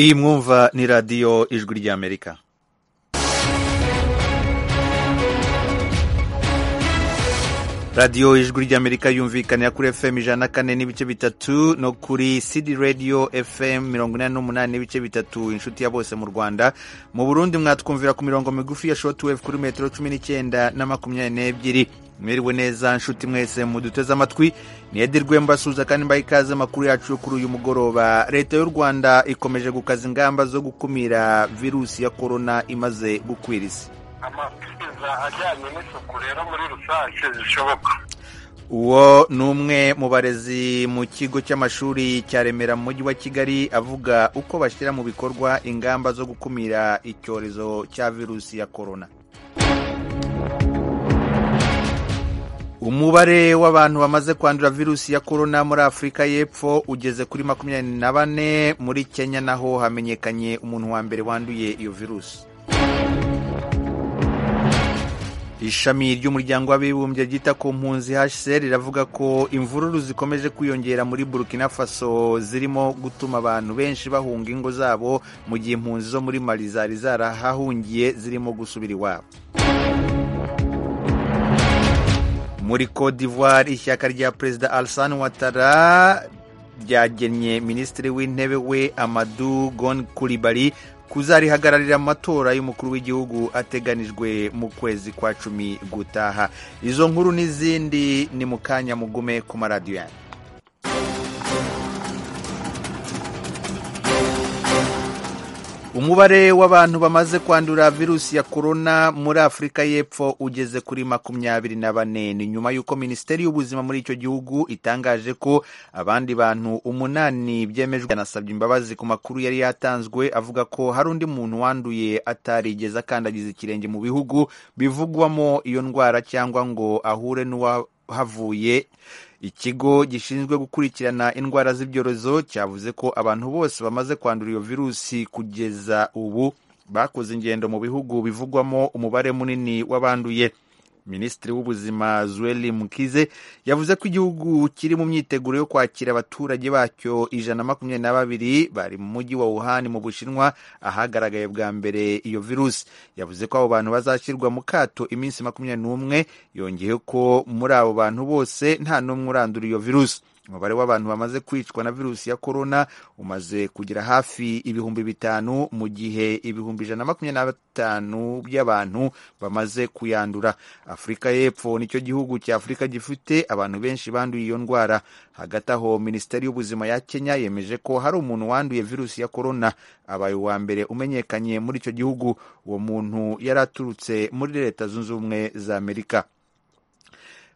Iyi mwumva ni radiyo ijwi ry'Amerika radiyo ijwi ry'Amerika yumvikanira kuri FM ijana na kane n'ibice bitatu no kuri CD radio FM mirongo inani n'umunani n'ibice bitatu inshuti ya bose mu Rwanda mu Burundi mwatwumvira ku mirongo migufi ya shortwave kuri metero cumi n'icyenda na makumyabiri n'ebyiri mwiriwe neza nshuti mwese muduteze amatwi niyedirwe mbasuza kandi mbaha ikaze amakuru yacu yo kuri uyu mugoroba leta y'u rwanda ikomeje gukaza ingamba zo gukumira virusi ya korona imaze gukwira isi amabwiriza ajyanye n'isuku rero muri rusange zishoboka uwo ni umwe mu barezi mu kigo cy'amashuri cya remera mu mujyi wa kigali avuga uko bashyira mu bikorwa ingamba zo gukumira icyorezo cya virusi ya korona umubare w'abantu bamaze kwandura virusi ya korona muri afurika y'epfo ugeze kuri makumyabiri na bane muri kenya naho hamenyekanye umuntu wa mbere wanduye iyo virusi ishami ry'umuryango w'abibumbye ryita ku mpunzi hcr riravuga ko imvururu zikomeje kwiyongera muri burkina faso zirimo gutuma abantu benshi bahunga ingo zabo mu gihe impunzi zo muri mali zari zarahahungiye zirimo gusubira iwabo muri Cote d'Ivoire ishyaka rya perezida Alassane Ouattara ryagennye minisitiri w'intebe we Amadou Gon Coulibaly kuzarihagararira amatora y'umukuru w'igihugu ateganijwe mu kwezi kwa cumi gutaha izo nkuru n'izindi ni mu kanya mugume ku maradiyo yanyu umubare w'abantu bamaze kwandura virusi ya korona muri afurika y'epfo ugeze kuri makumyabiri na bane ni nyuma y'uko minisiteri y'ubuzima muri icyo gihugu itangaje ko abandi bantu umunani byemejwe yanasabye imbabazi ku makuru yari yatanzwe avuga ko hari undi muntu wanduye atarigeze akandagiza ikirenge mu bihugu bivugwamo iyo ndwara cyangwa ngo ahure n'uwahavuye ikigo gishinzwe gukurikirana indwara z'ibyorezo cyavuze ko abantu bose bamaze kwandura iyo virusi kugeza ubu bakoze ingendo mu bihugu bivugwamo umubare munini w'abanduye minisitiri w'ubuzima zueli mukize yavuze ko igihugu kiri mu myiteguro yo kwakira abaturage bacyo ijana na makumyabiri na babiri bari mu mujyi wa wuhan mu bushinwa ahagaragaye bwa mbere iyo virusi yavuze ko abo bantu bazashyirwa mu kato iminsi makumyabiri n'umwe yongeye ko muri abo bantu bose nta n'umwe urandura iyo virusi umubare w'abantu bamaze kwicwa na virusi ya korona umaze kugera hafi ibihumbi bitanu mu gihe ibihumbi ijana na makumyabiri na bitanu by'abantu bamaze kuyandura afurika y'epfo nicyo gihugu cya afurika gifite abantu benshi banduye iyo ndwara hagati aho minisiteri y'ubuzima ya kenya yemeje ko hari umuntu wanduye virusi ya korona abaye uwa mbere umenyekanye muri icyo gihugu uwo muntu yari aturutse muri leta zunze ubumwe za amerika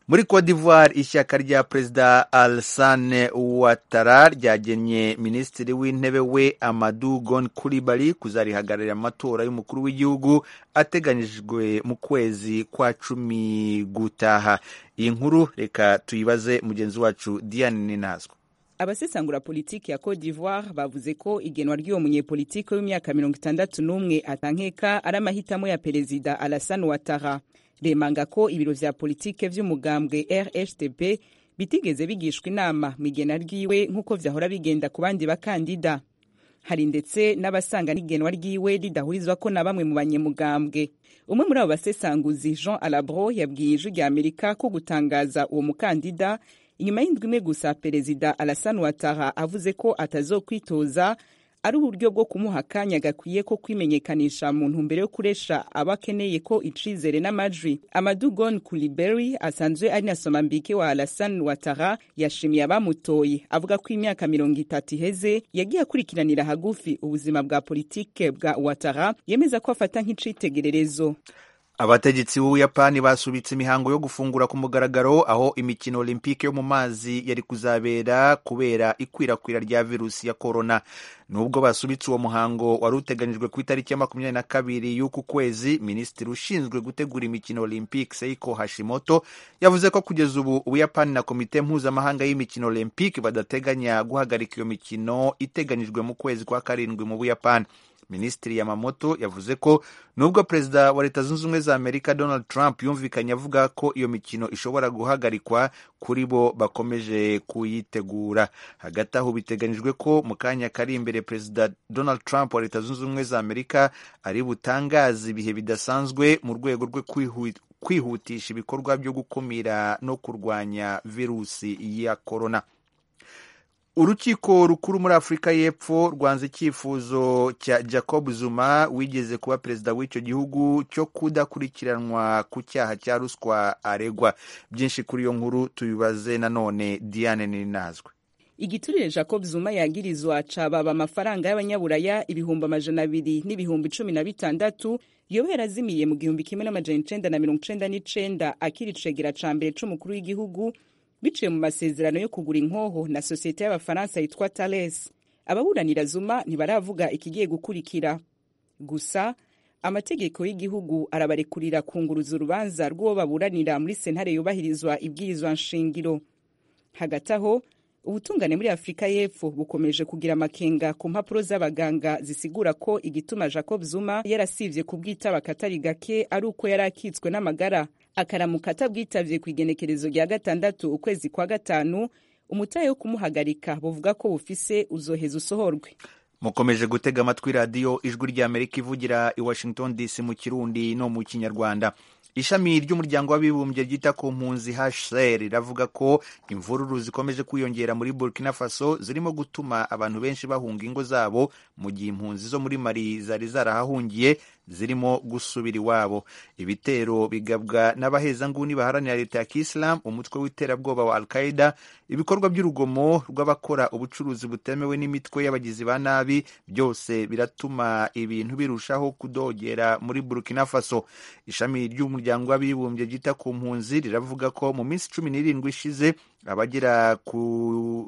muri Cote d'Ivoire ishyaka rya perezida Alassane Ouattara ryagennye minisitiri w'intebe we Amadou Gon Coulibaly kuzarihagararira amatora y'umukuru w'igihugu ateganyijwe mu kwezi kwa cumi gutaha iyi nkuru reka tuyibaze mugenzi wacu Diane Ninazwa abasesangura politiki ya Cote d'Ivoire bavuze ko igenwa ry'uwo munyepolitiki w'imyaka mirongo itandatu n'umwe atankeka ari amahitamo ya perezida Alassane Ouattara remanga ko ibiro vya politike vy'umugambwe rhtp bitigeze bigishwa inama mu igena ryiwe nk'uko vyahora bigenda ku bandi bakandida hari ndetse n'abasanga n'igenwa ryiwe ridahurizwa ko na bamwe mu banyamugambwe umwe muri abo basesanguzi jean alabro yabwiye ijwi rya amerika ko gutangaza uwo mukandida inyuma y'indwi imwe gusa perezida alasan watara avuze ko atazokwitoza ari uburyo bwo kumuha akanya gakwiye ko kwimenyekanisha mu ntumbero yo kuresha abo akeneye ko icizere n'amajwi amadugon kuliberi asanzwe ari na somambike wa alasan watara yashimiye abamutoye avuga ko imyaka mirongo itatu iheze yagiye akurikiranira hagufi ubuzima bwa politike bwa watara yemeza ko afata nk'icitegererezo abategetsi b'ubuyapani basubitse imihango yo gufungura ku mugaragaro aho imikino olympique yo mu mazi yari kuzabera kubera ikwirakwira rya virusi ya korona nubwo basubitse uwo muhango wari uteganijwe ku itariki ya makumyabiri na kabiri y'uku kwezi minisitiri ushinzwe gutegura imikino olympique seiko hashimoto yavuze ko kugeza ubu ubuyapani na komite mpuzamahanga y'imikino olympique badateganya guhagarika iyo mikino iteganijwe mu kwezi kwa karindwi mu buyapani minisitiri yamamoto yavuze ko nubwo perezida wa leta zunze ubumwe za amerika donald trump yumvikanye avuga ko iyo mikino ishobora guhagarikwa kuri bo bakomeje kuyitegura hagati aho biteganyijwe ko mu kanya kari imbere perezida donald trump wa leta zunze ubumwe za amerika ari butangaze ibihe bidasanzwe mu rwego rwo kwihu- kwihutisha ibikorwa byo gukumira no kurwanya virusi ya korona urukiko rukuru muri afurika y'epfo rwanze icyifuzo cya jacob zuma wigeze kuba perezida w'icyo gihugu cyo kudakurikiranwa ku cyaha cya ruswa aregwa byinshi kuri iyo nkuru tubibaze nanone diane ninazwe igiturire jacob zuma yagirizwa cababa amafaranga y'abanyaburaya ibihumbi amajana abiri n'ibihumbi cumi na bitandatu yoba yarazimiye mu gihumbi kimwe n'amajana icenda na mirongo icenda n'icenda akiri icegera ca mbere c'umukuru w'igihugu biciye mu masezerano yo kugura inkoho na sosiyete y'abafaransa yitwa tales ababuranira zuma ntibaravuga ikigiye gukurikira gusa amategeko y'igihugu arabarekurira kunguruza urubanza rw'uwo baburanira muri sentare yubahirizwa ibwirizwa nshingiro hagati aho ubutungane muri afurika y'epfo bukomeje kugira amakenga ku mpapuro z'abaganga zisigura ko igituma jacob zuma yarasivye kubwitaba akatari gake ari uko yari akitswe n'amagara akaramuka atabwitavye ku igenekerezo rya gatandatu ukwezi kwa gatanu umutahe wo kumuhagarika buvuga ko bufise uzoheza usohorwe mukomeje gutega amatwi radiyo ijwi ry'amerika ivugira i washington dc mu kirundi no mu kinyarwanda ishami ry'umuryango w'abibumbye ryita ku mpunzi hcr riravuga ko imvururu zikomeje kwiyongera muri burkina faso zirimo gutuma abantu benshi bahunga ingo zabo mu gihe impunzi zo muri mali zari zarahahungiye zirimo gusubira iwabo ibitero bigabwa n'abahezanguni baharanira leta ya kisilamu umutwe w'iterabwoba wa al qaeda ibikorwa by'urugomo rw'abakora ubucuruzi butemewe n'imitwe y'abagizi ba nabi byose biratuma ibintu birushaho kudogera muri burkina faso ishami ry'umuryango w'abibumbye ryita ku mpunzi riravuga ko mu minsi cumi n'irindwi ishize abagera ku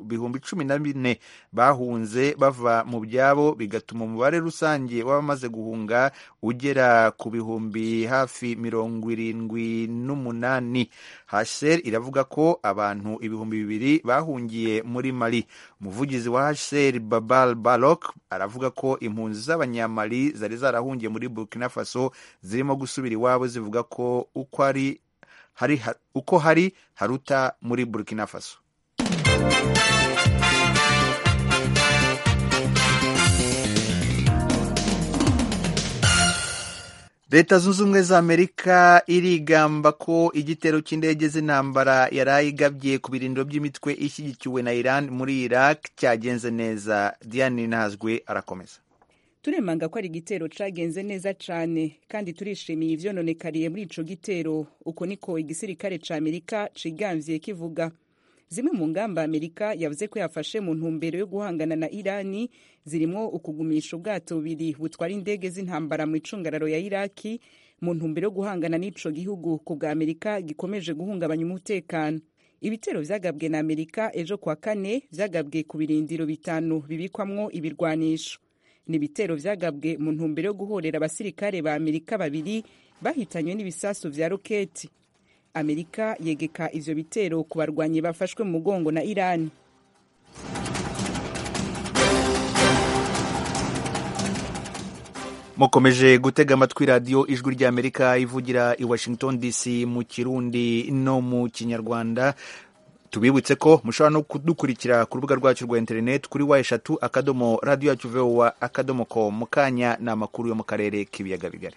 bihumbi cumi na bine bahunze bava mu byabo bigatuma umubare rusange w'abamaze guhunga ugera ku bihumbi hafi mirongo irindwi n'umunani hcr iravuga ko abantu ibihumbi bibiri bahungiye muri mali umuvugizi wa hcr babal balok aravuga ko impunzi z'abanyamali zari zarahungiye muri burkina faso zirimo gusubira iwabo zivuga ko uko ari hari ha- uko hari haruta muri burkina faso leta zunze ubumwe za amerika irigamba ko igitero cy'indege z'intambara yari igabye ku birindiro by'imitwe ishyigikiwe na iran muri iraq cyagenze neza diane ntazwe arakomeza turemanga ko ari igitero cagenze neza cane kandi turishimiye ivyononekariye muri ico gitero uko niko igisirikare ca amerika cigamvye kivuga zimwe mu ngamba amerika yavuze ko yafashe mu ntumbero yo guhangana na irani zirimwo ukugumisha ubwato bubiri butwara indege z'intambara mu icungararo ya iraki mu ntumbero yo guhangana n'ico gihugu ku bwa amerika gikomeje guhungabanya umutekano ibitero vyagabwe na amerika ejo kuwa kane vyagabwe ku birindiro bitanu bibikwamwo ibirwanisho ni ibitero vyagabwe mu ntumbero yo guhorera abasirikare ba amerika babiri bahitanywe n'ibisasu vya roketi amerika yegeka ivyo bitero ku barwanyi bafashwe mu mugongo na irani mukomeje gutega amatwi radiyo ijwi ry'amerika ivugira i washington dc mu kirundi no mu kinyarwanda tubibutse ko mushobora no kudukurikira ku rubuga rwacu rwa interineti kuri wa eshatu akadomo radiyo yacu vowa akadomo ko mu kanya ni amakuru yo mu karere k'ibiyaga bigari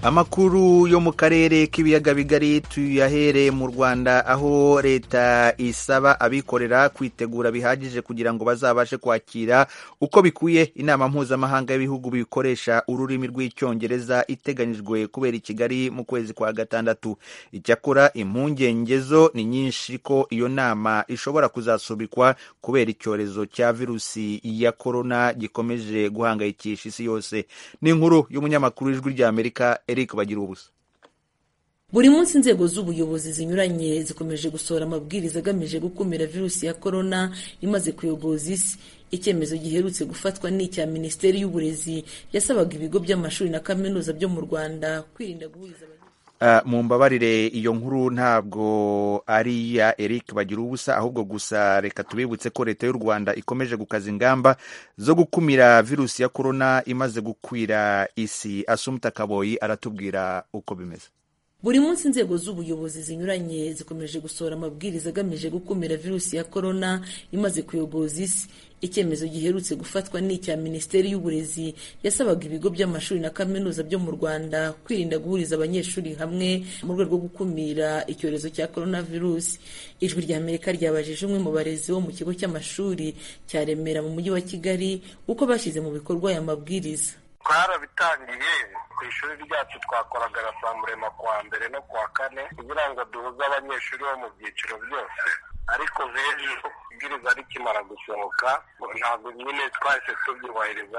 amakuru yo mu karere k'ibiyaga bigari tuyahere mu rwanda aho leta isaba abikorera kwitegura bihagije kugira ngo bazabashe kwakira uko bikwiye inama mpuzamahanga y'ibihugu bikoresha ururimi rw'icyongereza iteganyijwe kubera i kigali mu kwezi kwa gatandatu icyakora impungenge zo ni nyinshi ko iyo nama ishobora kuzasubikwa kubera icyorezo cya virusi ya korona gikomeje guhangayikisha isi yose ni inkuru y'umunyamakuru w'ijwi ry'amerika eric bagira ubusa buri munsi inzego z'ubuyobozi zinyuranye zikomeje gusohora amabwiriza agamije gukumira virusi ya korona imaze kuyogoza isi icyemezo giherutse gufatwa ni icya minisiteri y'uburezi yasabaga ibigo by'amashuri na kaminuza byo mu rwanda kwirinda guhuriza abanyeshuri mu mbabarire iyo nkuru ntabwo ari iya eric bagira ubusa ahubwo gusa reka tubibutse ko leta y'u rwanda ikomeje gukaza ingamba zo gukumira virusi ya korona imaze gukwira isi asumta kaboyi aratubwira uko bimeze buri munsi inzego z'ubuyobozi zinyuranye zikomeje gusohora amabwiriza agamije gukumira virusi ya korona imaze kuyogoza isi icyemezo giherutse gufatwa ni icya minisiteri y'uburezi yasabaga ibigo by'amashuri na kaminuza byo mu rwanda kwirinda guhuriza abanyeshuri hamwe mu rwego rwo gukumira icyorezo cya coronavirus ijwi rya amerika ryabajije umwe mu barezi bo mu kigo cy'amashuri cya remera mu mujyi wa kigali uko bashyize mu bikorwa aya mabwiriza twarabitangiye ku ishuri ryacu twakoraga rasamburema kuwa mbere no kuwa kane kugira ngo duhuze abanyeshuri bo mu byiciro byose ariko b'ejo ibwiriza rikimara gusohoka ntabwo nyine twahise tubyubahiriza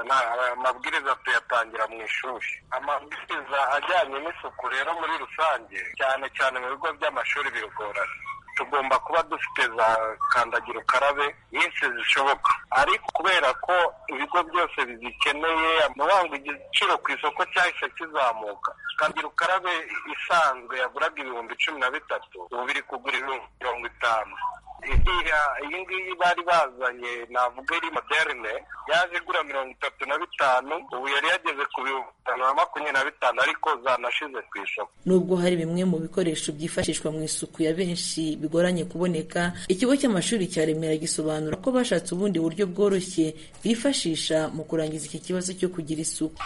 amabwiriza tuyatangira mu ishuri amabwiriza ajyanye n'isuku rero muri rusange cyane cyane mu bigo by'amashuri biragorana tugomba kuba dufite za kandagira ukarabe nyinshi zishoboka ariko kubera ko ibigo byose bizikeneye amabanga igiciro ku isoko cyahise kizamuka kandagira ukarabe isanzwe yaguraga ibihumbi cumi na bitatu ubu biri kugura ibihumbi mirongo itanu iyi ngiyi bari bazanye navuga ari moderne yaje igura mirongo itatu na bitanu ubu yari yageze ku bihumbi bitanu na makumyabiri na bitanu ariko zanashize ku isoko nubwo hari bimwe mu bikoresho byifashishwa mu isuku ya benshi bigoranye kuboneka ikigo cy'amashuri cya remera gisobanura ko bashatse ubundi buryo bworoshye bifashisha mu kurangiza iki kibazo cyo kugira isuku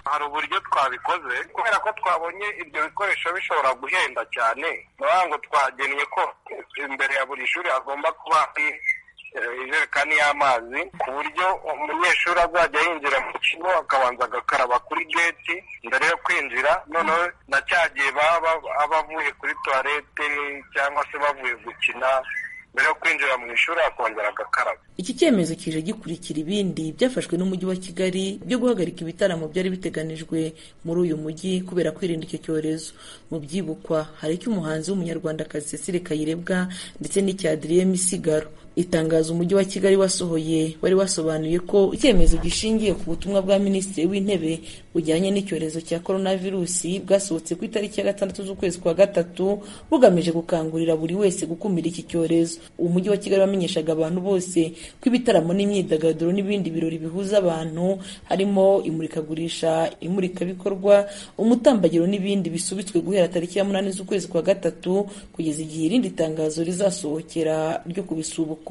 hari uburyo twabikoze kubera ko twabonye ibyo bikoresho bishobora guhenda cyane niyo ngo twagennye ko imbere ya buri shuri hagomba kuba hari ijerekani y'amazi ku buryo umunyeshuri azajya yinjira mu kigo akabanza agakaraba kuri geti mbere yo kwinjira noneho na cya gihe baba abavuye kuri tuwarete cyangwa se bavuye gukina mbere yo kwinjira mu ishuri akongera agakaraba iki cyemezo kije gikurikira ibindi byafashwe n'umujyi wa kigali byo guhagarika ibitaramo byari biteganijwe muri uyu mujyi kubera kwirinda icyo cyorezo mu byibukwa hari icy'umuhanzi w'umunyarwandakazi cecile kayirebwa ndetse n'icya adriye misigaro itangazo umujyi wa kigali wasohoye wari wasobanuye ko icyemezo gishingiye ku butumwa bwa minisitiri w'intebe bujyanye n'icyorezo cya coronavirusi bwasohotse ku itariki ya gatandatu z'ukwezi kwa gatatu bugamije gukangurira buri wese gukumira iki cyorezo umujyi wa kigali wamenyeshaga abantu bose ko ibitaramo n'imyidagaduro n'ibindi birori bihuza abantu harimo imurikagurisha imurikabikorwa umutambagiro n'ibindi bisubitswe guhera tariki ya munani z'ukwezi kwa gatatu kugeza igihe irindi tangazo rizasohokera ryo kubisubuka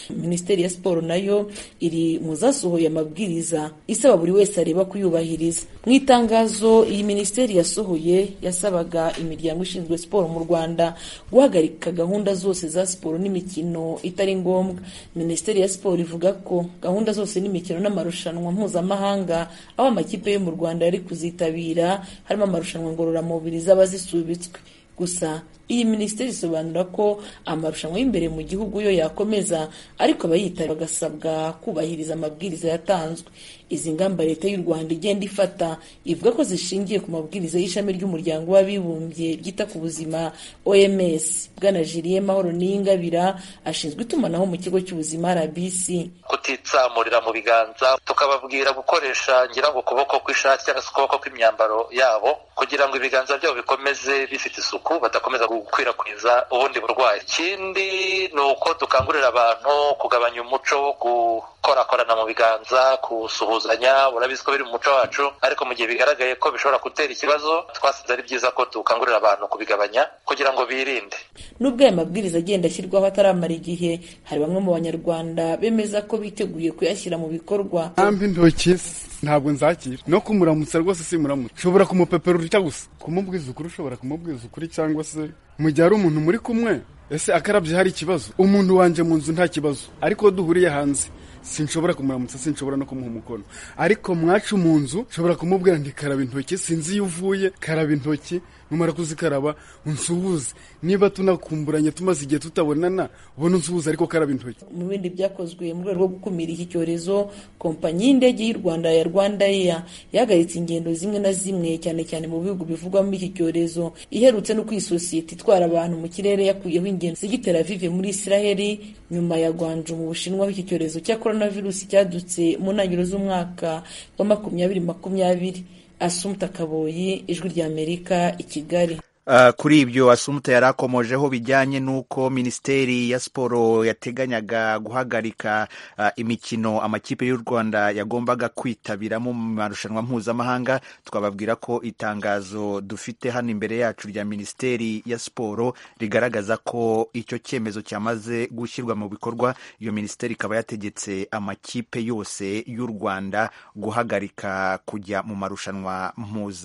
minisiteri ya siporo nayo iri mu zasohoye amabwiriza isaba buri wese areba kuyubahiriza mu itangazo iyi minisiteri yasohoye yasabaga imiryango ishinzwe siporo mu rwanda guhagarika gahunda zose za siporo n'imikino itari ngombwa minisiteri ya siporo ivuga ko gahunda zose n'imikino n'amarushanwa mpuzamahanga aho amakipe yo mu rwanda yari kuzitabira harimo amarushanwa ngororamubiri zaba zisubitswe gusa iyi minisiteri isobanura ko amarushanwa y'imbere mu gihugu yo yakomeza ariko abayitari bagasabwa kubahiriza amabwiriza yatanzwe izi ngamba leta y'u rwanda igenda ifata ivuga ko zishingiye ku mabwiriza y'ishami ry'umuryango w'abibumbye ryita ku buzima oms bwana jiliye mahoro niyingabira ashinzwe itumanaho mu kigo cy'ubuzima rbc kutitsamurira mu biganza tukababwira gukoresha ngira ngo ukuboko kw'ishati cyangwa se ukuboko kw'imyambaro yabo kugira ngo ibiganza byabo bikomeze bifite isuku badakomeza gukwirakwiza ubundi burwayi ikindi ni uko dukangurira abantu kugabanya umuco wo gukorakorana mu biganza gusuhuzanya urabizi ko biri mu muco wacu ariko mu gihe bigaragaye ko bishobora gutera ikibazo twasanze ari byiza ko dukangurira abantu kubigabanya kugira ngo birinde nubwo aya mabwiriza agenda ashyirwaho ataramara igihe hari bamwe mu banyarwanda bemeza ko biteguye kuyashyira mu bikorwa ntambi intoki ntabwo nzakira no kumuramutsa rwose si muramutsa ushobora kumupeperura icyo gusa kumubwiza ukuri ushobora kumubwiza ukuri cyangwa se mu gihe ari umuntu muri kumwe ese akarabye hari ikibazo umuntu wanjye mu nzu nta kibazo ariko duhuriye hanze sinshobora kumuramutsa sinshobora no kumuha umukono ariko mwacu mu nzu nshobora kumubwira nti karaba intoki sinzi iyo uvuye karaba intoki numara kuzikaraba unsuhuze niba tunakumburanye tumaze igihe tutabonana ubona unsuhuze ariko karaba intoki mu bindi byakozwe mu rwego rwo gukumira iki cyorezo kompanyi y'indege y'u rwanda ya rwanda eya yahagaritse ingendo zimwe na zimwe cyane cyane mu bihugu bivugwamo iki cyorezo iherutse no kwisosiyete itwara abantu mu kirere yakuyeho ingendo zigitera vive muri israheli nyuma ya gwanje mu bushinwa aho iki cyorezo cyakora coronavirus cyadutse mu ntangiriro z'umwaka wa makumyabiri makumyabiri asumta kaboyi ijwi ry'amerika i kigali Uh, kuri ibyo asumta yari akomojeho bijyanye n'uko minisiteri ya siporo yateganyaga guhagarika uh, imikino amakipe y'u rwanda yagombaga kwitabiramo mu marushanwa mpuzamahanga twababwira ko itangazo dufite hano imbere yacu rya minisiteri ya siporo rigaragaza ko icyo cyemezo cyamaze gushyirwa mu bikorwa iyo minisiteri ikaba yategetse amakipe yose y'u rwanda guhagarika kujya mu marushanwa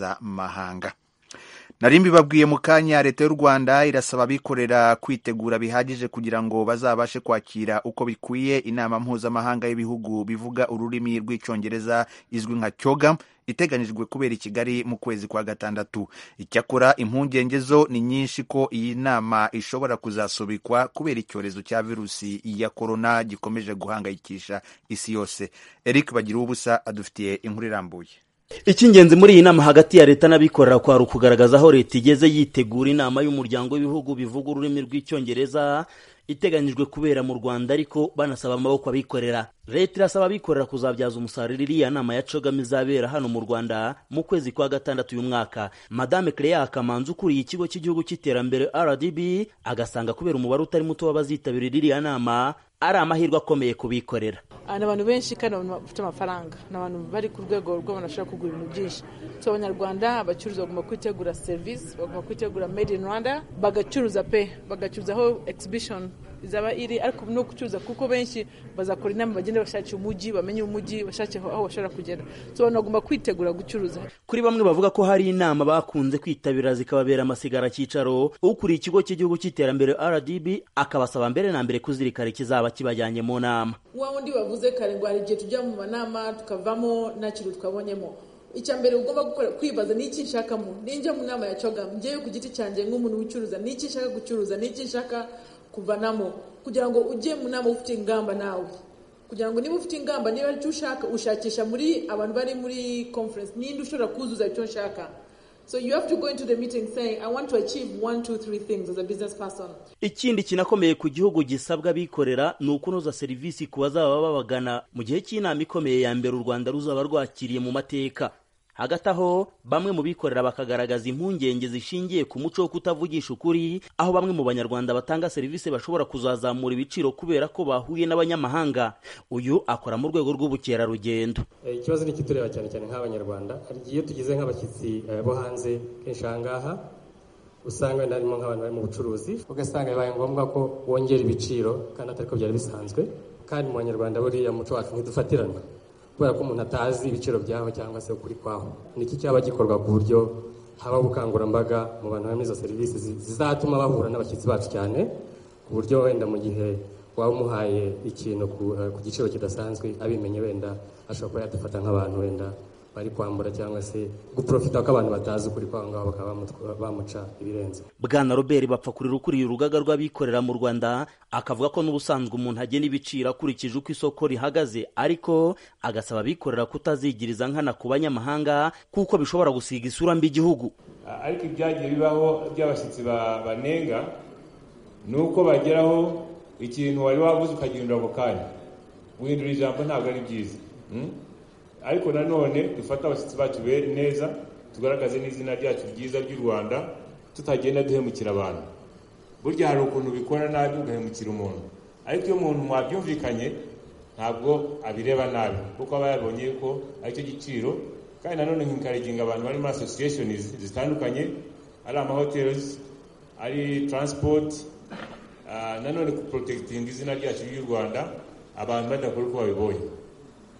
mpuzamahanga nari mbibabwiye mu kanya leta y'u rwanda irasaba abikorera kwitegura bihagije kugira ngo bazabashe kwakira uko bikwiye inama mpuzamahanga y'ibihugu bivuga ururimi rw'icyongereza izwi nka cyoga iteganyijwe kubera i kigali mu kwezi kwa gatandatu icyakora impungenge zo ni nyinshi ko iyi nama ishobora kuzasubikwa kubera icyorezo cya virusi ya korona gikomeje guhangayikisha isi yose eric bagira ubusa adufitiye inkuru irambuye icy'ingenzi muri iyi nama hagati ya leta n'abikorera kwari ukugaragaza aho leta igeze yitegura inama y'umuryango w'ibihugu bivuga ururimi rw'icyongereza iteganyijwe kubera mu rwanda ariko banasaba amaboko abikorera leta irasaba abikorera kuzabyaza umusaruro iriya nama ya cogama izabera hano mu rwanda mu kwezi kwa gatandatu uyu mwaka madame cleya kamanzi ukuriye ikigo cy'igihugu cy'iterambere rdb agasanga kubera umubare utari muto w'abazitabirira iriya nama ari amahirwe akomeye kubikorera ni abantu benshi kandi abantu bafite amafaranga ni abantu bari ku rwego rw'abantu bashobora kugura ibintu byinshi so abanyarwanda abacuruzi bagomba kwitegura serivisi bagomba kwitegura made in rwanda bagacuruza pe bagacuruzaho exhibition izaba iri ariko no gucuruza kuko benshi bazakora inama bagenda bashakira umujyi bamenye umujyi bashake aho bashobora kugera so abantu bagomba kwitegura gucuruza kuri bamwe bavuga ko hari inama bakunze kwitabira zikababera amasigara cyicaro ukuriye ikigo cy'igihugu cy'iterambere rdb akabasaba mbere na mbere kuzirikana ikizaba kibajyanye mu nama wa wundi bavuze kare ngo hari igihe tujya mu manama tukavamo nta kintu twabonyemo icya mbere ugomba gukora kwibaza ni iki nshakamo ninjya mu nama ya cogamu ngewe ku giti cyanjye nk'umuntu wicuruza ni iki nshaka gucuruza ni iki nshaka kuvanamo kugira ngo ujye mu nama ufite ingamba nawe kugira ngo niba ufite ingamba niba ari cyo ushaka ushakisha muri abantu bari muri conference ninde ushobora kuzuza icyo nshaka so you have to go into the meeting saying i want to achieve one two three things as a business person ikindi kinakomeye ku gihugu gisabwa abikorera ni ukunoza serivisi ku bazaba babagana mu gihe cy'inama ikomeye ya mbere u rwanda ruzaba rwakiriye mu mateka hagati aho bamwe mu bikorera bakagaragaza impungenge zishingiye ku muco wo kutavugisha ukuri aho bamwe mu banyarwanda batanga serivisi bashobora kuzazamura ibiciro kubera ko bahuye n'abanyamahanga uyu akora mu rwego rw'ubukerarugendo ikibazo ni ikitureba cyane cyane nk'abanyarwanda hari igihe iyo tugeze nk'abashyitsi bo hanze kenshi aha ngaha usanga wenda harimo nk'abantu bari mu bucuruzi ugasanga bibaye ngombwa ko wongera ibiciro kandi atari ko byari bisanzwe kandi mu banyarwanda buriya muco wacu ntidufatirana kubera ko umuntu atazi ibiciro byaho cyangwa se ukuri kwaho niki cyaba gikorwa ku buryo habaho ubukangurambaga mu bantu barimo izo serivisi zizatuma bahura n'abashyitsi bacu cyane ku buryo wenda mu gihe waba umuhaye ikintu ku giciro kidasanzwe abimenye wenda ashobora kuba yadufata nk'abantu wenda bari kwambura cyangwa se guprofita ko abantu batazi ukuri kwa ngaho bakaba bamuca ibirenze bwana robert bapfakurira ukuriye urugaga rw'abikorera mu rwanda akavuga ko n'ubusanzwe umuntu agena ibiciro akurikije uko isoko rihagaze ariko agasaba abikorera kutazigiriza nkana ku banyamahanga kuko bishobora gusiga isura mbi igihugu ariko ibyagiye bibaho by'abashyitsi banenga ni uko bageraho ikintu wari waguze ukagihindura ako kanya guhindura ijambo ntabwo ari byiza ariko nanone dufate abashyitsi bacu neza tugaragaze n'izina ryacu ryiza ry'u rwanda tutagenda duhemukira abantu burya hari ukuntu bikora nabi ugahemukira umuntu ariko iyo umuntu mwabyumvikanye ntabwo abireba nabi kuko aba yabonye ko aricyo giciro kandi nanone nkikariginga abantu bari muri asosiyesheni zitandukanye ari amahoteli ari taransipoti nanone kuporotegitinga izina ryacu ry'u rwanda abantu badakora uko babibonye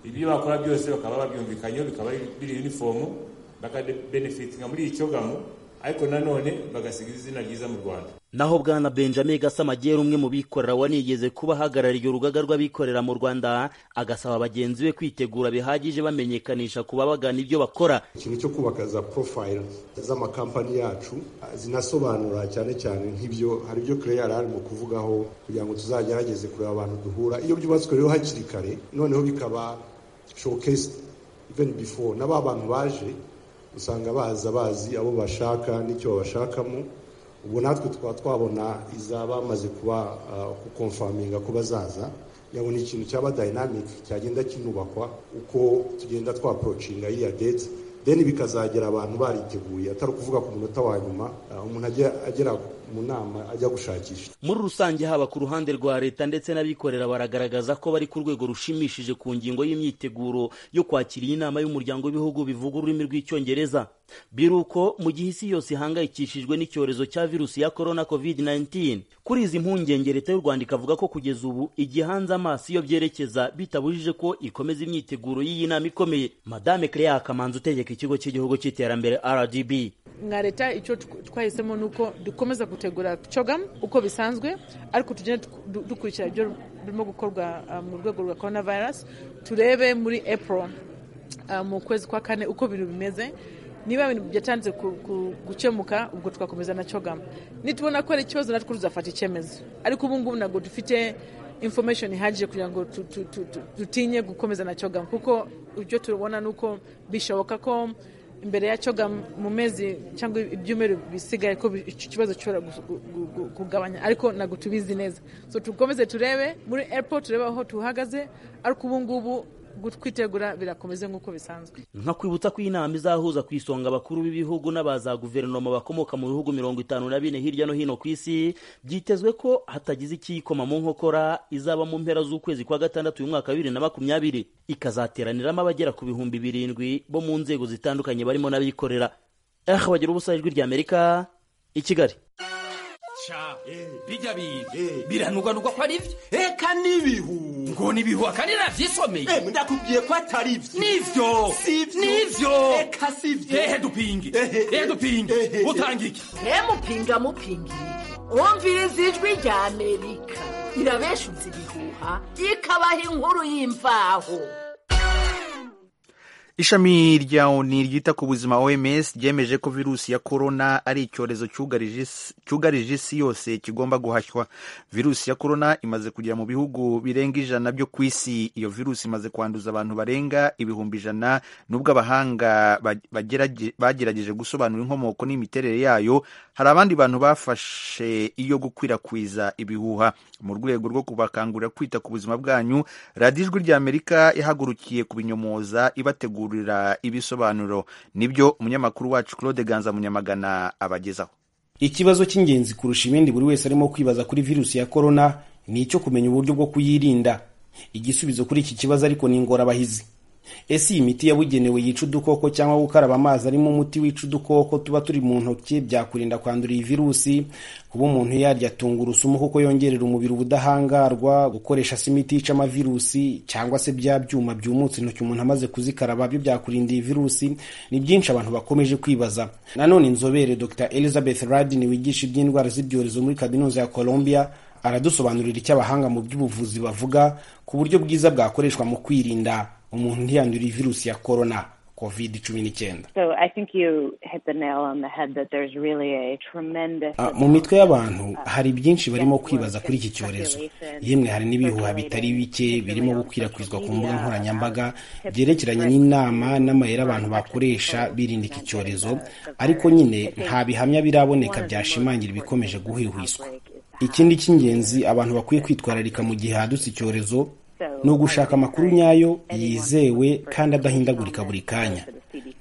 ibyo bakora byose bakaba babyumvikanyeho bikaba biri yunifomu bakabenefitinga muri iyi cyogamu ariko nanone bagasiga izina ryiza mu rwanda naho bwana benjamin gasamagera umwe mu bikorera wanigeze kuba ahagarariye urugaga rw'abikorera mu rwanda agasaba bagenzi be kwitegura bihagije bamenyekanisha ku babagana ibyo bakora ikintu cyo kubaka za porofayiro z'amakampani yacu zinasobanura cyane cyane nk'ibyo hari ibyo kure yari arimo kuvugaho kugira ngo tuzagerageze kureba abantu duhura iyo byubatswe rero hakiri kare noneho bikaba showcase even before na ba bantu baje usanga baza bazi abo bashaka n'icyo babashakamo ubu natwe tukaba twabona izaba bamaze kuba gukomfaminga ko bazaza yabona ikintu cyaba dynamic cyagenda kinubakwa uko tugenda twaporocinga iriya date deni bikazagera abantu bariteguye atari ukuvuga ku munota wa nyuma ah, umuntu ajya agera mu nama ajya gushakisha muri rusange haba ku ruhande rwa leta ndetse n'abikorera baragaragaza ko bari ku rwego rushimishije ku ngingo y'imyiteguro yo kwakira iyi nama y'umuryango w'ibihugu bivuga ururimi rw'icyongereza biruko mu gihe isi yose ihangayikishijwe n'icyorezo cya virusi ya korona covid 19 kuri izi mpungenge leta y'u rwanda ikavuga ko kugeza ubu igihanze amaso iyo byerekeza bitabujije ko ikomeza imyiteguro y'iyi nama ikomeye madame Clea kamanzi utegeka ikigo cy'igihugu cy'iterambere rdb nka leta icyo tw- twahisemo ni uko dukomeza gutegura cogamu uko bisanzwe ariko tugenda dukurikira ibyo birimo gukorwa ah, mu rwego rwa korona virusi turebe muri april ah, mu kwezi kwa kane uko ibintu bimeze niba ibintu byatanze ku- ku- gukemuka ubwo twakomeza na cogamu nitubona ko ari ikibazo natwe tuzafata icyemezo ariko ubu ngubu ntabwo dufite information ihagije kugira ngo tu- tu- tu- tu- dutinye gukomeza na cogamu kuko ibyo tubona ni uko bishoboka ko imbere ya cogamu mu mezi cyangwa ibyumweru bisigaye ko bi- icyo kibazo gishobora gu- gu- gu- gu- kugabanya ariko ntabwo tubizi neza so tukomeze turebe muri airport turebe aho tuhagaze ariko ubu ngubu gu- kwitegura birakomeze nk'uko bisanzwe nka kwibutsa ko iyi nama izahuza ku isonga abakuru b'ibihugu n'abaza guverinoma bakomoka mu bihugu mirongo itanu na bine hirya no hino ku isi byitezwe ko hatagize ikiyikoma mu nkokora izaba mu mpera z'ukwezi kwa gatandatu uyu mwaka wa bibiri na makumyabiri ikazateraniramo abagera ku bihumbi birindwi bo mu nzego zitandukanye barimo n'abikorera eh bagira ubusa ijwi rya amerika i kigali ca bijya biza biranugwanugwa ko ari byo reka n'ibihu ngo n'ibihuha kandi nabyisomeye ndakubwiye ko atari byo n'ibyo n'ibyo reka si byo ehe dupinge ehe dupinge utanga iki ntemupinga mupingira wumviriza ijwi rya amerika irabeshuza ibihuha ikabaha inkuru y'imvaho ishami rya oni ryita ku buzima oms ryemeje ko virusi ya korona ari icyorezo cyugarije isi- cyugarije isi yose kigomba guhashywa virusi ya korona imaze kugera mu bihugu birenga ijana byo ku isi iyo virusi imaze kwanduza abantu barenga ibihumbi ijana nubwo abahanga ba- bagerageje- bagerageje gusobanura inkomoko n'imiterere yayo hari abandi bantu bafashe iyo gukwirakwiza ibihuha mu rwego rwo kubakangurira kwita ku buzima bwanyu radiyo ijwi rya amerika yahagurukiye kubinyomoza ibategurira ibisobanuro nibyo umunyamakuru wacu claude ganza munyamagana abagezaho ikibazo cy'ingenzi kurusha ibindi buri wese arimo kwibaza kuri virusi ya korona ni icyo kumenya uburyo bwo kuyirinda igisubizo kuri iki kibazo ariko ni ingorabahizi ese iyi miti yabugenewe yica udukoko cyangwa gukaraba amazi arimo umuti wica udukoko tuba turi mu ntoki byakurinda kwandura iyi virusi kuba umuntu yarya tungurusumu kuko yongerera umubiri ubudahangarwa gukoresha se imiti yica amavirusi cyangwa se bya byuma byumutse intoki umuntu amaze kuzikaraba byo byakurinda iyi virusi ni byinshi abantu bakomeje kwibaza nanone inzobere dr elizabeth radin wigisha iby'indwara z'ibyorezo muri kaminuza ya colombia aradusobanurira icyo abahanga mu by'ubuvuzi bavuga ku buryo bwiza bwakoreshwa mu kwirinda umuntu ntiyandura iyi virusi ya korona covid cumi n'icyenda So I think you hit the nail on the head that there's really a tremendous. Ah, mu mitwe y'abantu hari byinshi barimo kwibaza kuri iki cyorezo yemwe hari n'ibihuha bitari bike birimo gukwirakwizwa ku mbuga nkoranyambaga byerekeranye n'inama n'amayeri abantu bakoresha birinda iki cyorezo ariko nyine nta bihamya biraboneka byashimangira ibikomeje guhwihwiswa ikindi cy'ingenzi abantu bakwiye kwitwararika mu gihe hadutse icyorezo ni ugushaka amakuru nyayo yizewe kandi adahindagurika buri kanya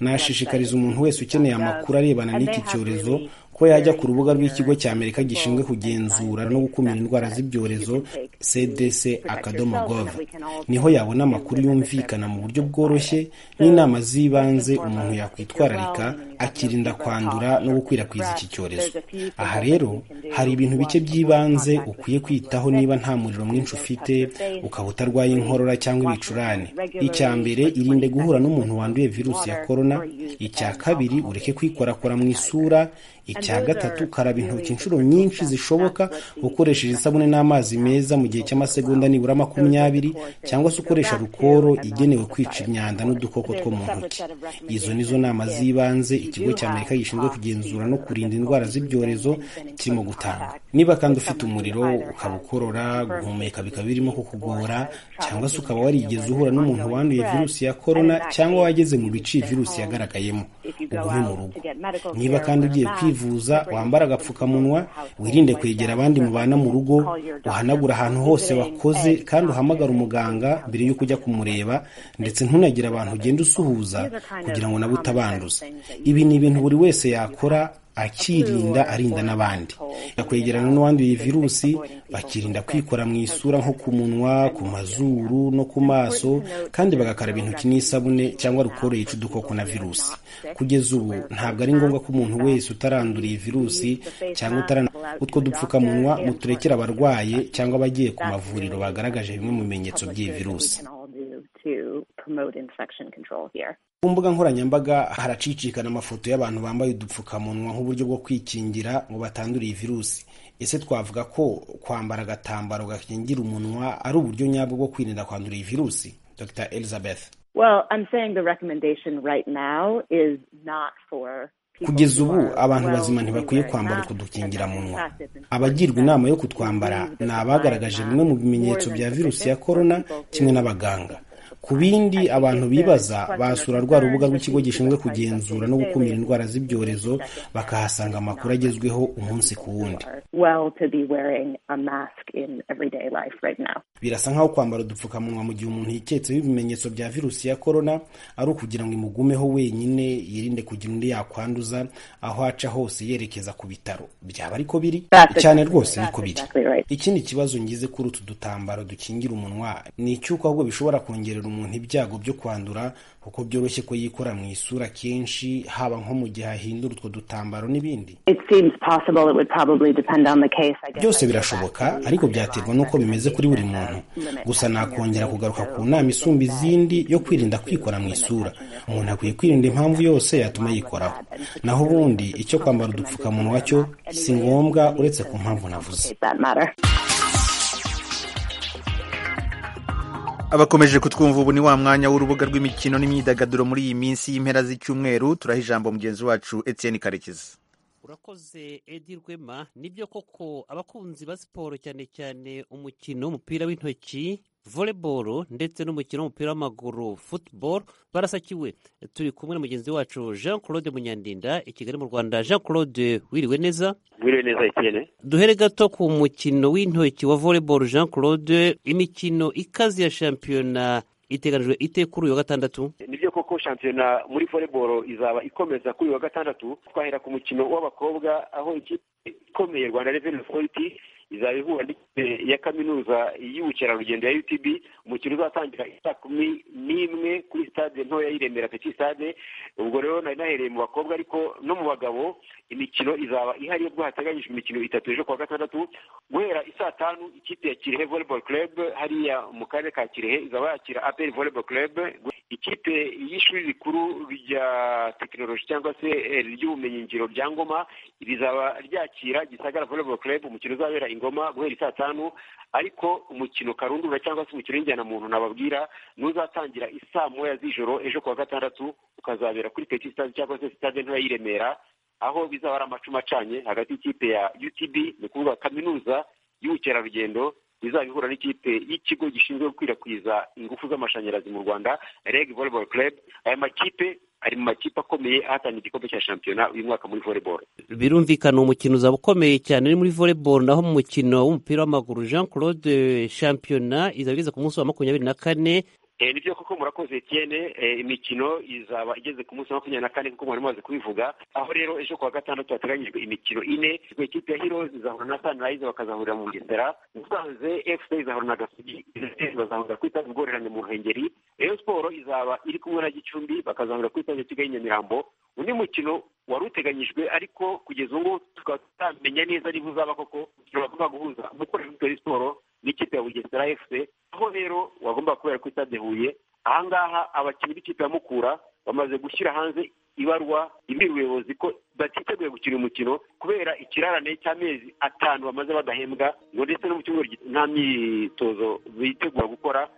nashishikariza umuntu wese ukeneye amakuru arebana n'iki cyorezo ko yajya ku rubuga rw'ikigo cya amerika gishinzwe kugenzura no gukumira indwara z'ibyorezo cdc akadomo gov niho yabona amakuru yumvikana mu buryo bworoshye n'inama z'ibanze umuntu yakwitwararika akirinda kwandura no gukwirakwiza iki cyorezo aha rero hari ibintu bike by'ibanze ukwiye kwitaho niba nta muriro mwinshi ufite ukaba utarwaye inkorora cyangwa ibicurane icya mbere irinde guhura n'umuntu wanduye virusi ya korona icya kabiri ureke kwikorakora mu isura icya gatatu karaba intoki inshuro nyinshi zishoboka ukoresheje isabune n'amazi meza mu gihe cy'amasegonda nibura makumyabiri cyangwa se ukoresha rukoro igenewe kwica imyanda n'udukoko two mu ntoki izo nizo nama z'ibanze ikigo cya amerika gishinzwe kugenzura no kurinda indwara z'ibyorezo kirimo guca bitanga niba kandi ufite umuriro ukaba ukorora guhumeka bikaba birimo kukugora cyangwa se ukaba warigeze uhura n'umuntu wanduye virusi ya korona cyangwa wageze mu bice iyi virusi yagaragayemo ugume mu rugo niba kandi ugiye kwivuza wambara agapfukamunwa wirinde kwegera abandi mubana mu rugo uhanagure ahantu hose wakoze kandi uhamagare umuganga mbere y'uko ujya kumureba ndetse ntunagire abantu ugenda usuhuza kugira ngo nabo utabanduza ibi ni ibintu buri wese yakora akirinda arinda n'abandi yakwegerana n'uwanduye virusi bakirinda kwikora mu isura nko ku munwa ku mazuru no ku maso kandi bagakaraba intoki n'isabune cyangwa rukoro yica udukoko na virusi kugeza ubu ntabwo ari ngombwa ko umuntu wese utaranduriye virusi cyangwa utarana utwo dupfukamunwa muturekera abarwaye cyangwa abagiye ku mavuriro bagaragaje bimwe mu bimenyetso by'iyi virusi ku mbuga nkoranyambaga haracicikana amafoto y'abantu bambaye udupfukamunwa nk'uburyo bwo kwikingira ngo batanduriye virusi ese twavuga ko kwambara agatambaro gakingira umunwa ari uburyo nyabwo bwo kwirinda kwandura iyi virusi dr elizabeth Well, I'm saying the recommendation right now is not for kugeza ubu abantu bazima ntibakwiye kwambara udukingiramunwa abagirwa inama yo kutwambara ni abagaragaje bimwe mu bimenyetso bya virusi ya korona kimwe n'abaganga ku bindi abantu bibaza basura rwa rubuga rw'ikigo gishinzwe kugenzura no gukumira indwara z'ibyorezo bakahasanga amakuru agezweho umunsi ku wundi birasa nk'aho kwambara udupfukamunwa mu gihe umuntu yiketseho ibimenyetso bya virusi ya korona ari ukugira ngo imugumeho wenyine yirinde kugira undi yakwanduza aho aca hose yerekeza ku bitaro byaba ariko biri cyane rwose niko biri ikindi kibazo ngize kuri utu dutambaro dukingira umunwa ni icy'uko ahubwo bishobora kongerera umuntu ibyago byo kwandura kuko byoroshye ko yikora mu isura kenshi haba nko mu gihe ahindura utwo dutambaro n'ibindi byose birashoboka ariko byaterwa n'uko bimeze kuri buri muntu gusa nakongera kugaruka ku nama isumba izindi yo kwirinda kwikora mu isura umuntu akwiye kwirinda impamvu yose yatuma yikoraho naho ubundi icyo kwambara udupfukamunwa cyo si ngombwa uretse ku mpamvu navuze abakomeje kutwumva ubu ni wa mwanya w'urubuga rw'imikino n'imyidagaduro muri iyi minsi y'impera z'icyumweru turaha ijambo mugenzi wacu Etienne karekezi urakoze edi rwema nibyo koko abakunzi ba siporo cyane cyane umukino w'umupira w'intoki voleboro ndetse n'umukino w'umupira w'amaguru futuboro barasakiwe turi kumwe na mugenzi wacu jean claude munyandinda i kigali mu rwanda jean claude wiriwe neza wiriwe neza ikirere duhere gato ku mukino w'intoki wa voleboro jean claude imikino ikaze ya shampiyona iteganijwe ite kuri uyu wa gatandatu nibyo koko shampiyona muri voleboro izaba ikomeza kuri uyu wa gatandatu twahera ku mukino w'abakobwa aho ikipe ikomeye rwanda reveni otoriti izaba ihura n'ikipe ya kaminuza y'ubukerarugendo ya utb umukino uzatangira saa kumi n'imwe kuri sitade ntoya y'iremera peti sitade ubwo rero nari nahereye mu bakobwa ariko no mu bagabo imikino izaba ihari ubwo hateganyijwe imikino itatu ejo kuwa gatandatu guhera isaa tanu ikipe ya kirehe volleyball club hariya mu karere ka kirehe izaba yakira aperi volleyball club ikipe y'ishuri rikuru rya tekinoloji cyangwa se ry'ubumenyingiro bya ngoma rizaba ryakira gisagara volleyball club umukino uzabera ingoma guhera isaa tanu ariko umukino karundura cyangwa se umukino w'injyana muntu nababwira n'uzatangira isaa moya z'ijoro ejo kuwa gatandatu ukazabera kuri peti sitade cyangwa se sitade ntoya y'iremera remera aho bizaba ari amacuma acanye hagati y'ikipe ya utb ni ukuvuga kaminuza y'ubukerarugendo izaba ihura n'ikipe y'ikigo gishinzwe gukwirakwiza ingufu z'amashanyarazi mu rwanda reg volleyball club aya makipe ari mu makipe akomeye ahatanira igikombe cya shampiyona uyu mwaka muri volleyball birumvikana umukino uzaba ukomeye cyane ni muri volleyball naho mu mukino w'umupira w'amaguru jean claude shampiyona izaba igeze ku munsi wa makumyabiri na kane nibyo koko murakoze etienne imikino izaba igeze ku munsi wa makumyabiri na kane nk'uko mwari mumaze kubivuga aho rero ejo kuwa gatandatu hateganyijwe imikino ine ikipe ya heroes izahura na sunrise bakazahurira mu bugesera musanze fc izahura na gasogi bazahurira ku itazi ngororane mu ruhengeri rayon siporo izaba iri kumwe na gicumbi bakazahurira ku itazi kigali nyamirambo undi mukino wari uteganyijwe ariko kugeza ubu tukaba tutamenya neza niba uzaba koko umukino bagomba guhuza umukorera w'umutoza siporo n'ikipe ya bugesera fc aho rero wagomba kubera ko stade huye ahangaha abakinnyi b'ikipe ya mukura bamaze gushyira hanze ibarwa ibwira ubuyobozi ko batiteguye gukina umukino kubera ikirarane cy'amezi atanu bamaze badahembwa ngo ndetse no mu cyumweru nta myitozo bitegura gukora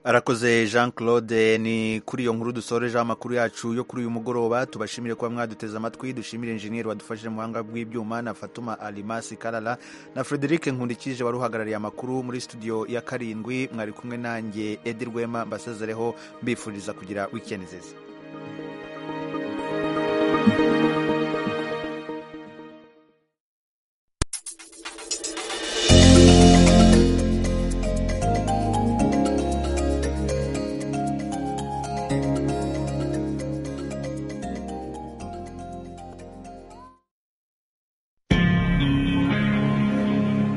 arakoze jean claude ni kuri iyo nkuru dusorejeho amakuru yacu yo kuri uyu mugoroba tubashimire kuba mwaduteze amatwi dushimire injeniyeri wadufashije mu buhanga bw'ibyuma na fatuma alimasi karara na frederic nkundikije wari uhagarariye amakuru muri studio ya karindwi mwari kumwe nanjye edi rwema mbasezereho mbifuriza kugira wikendi nziza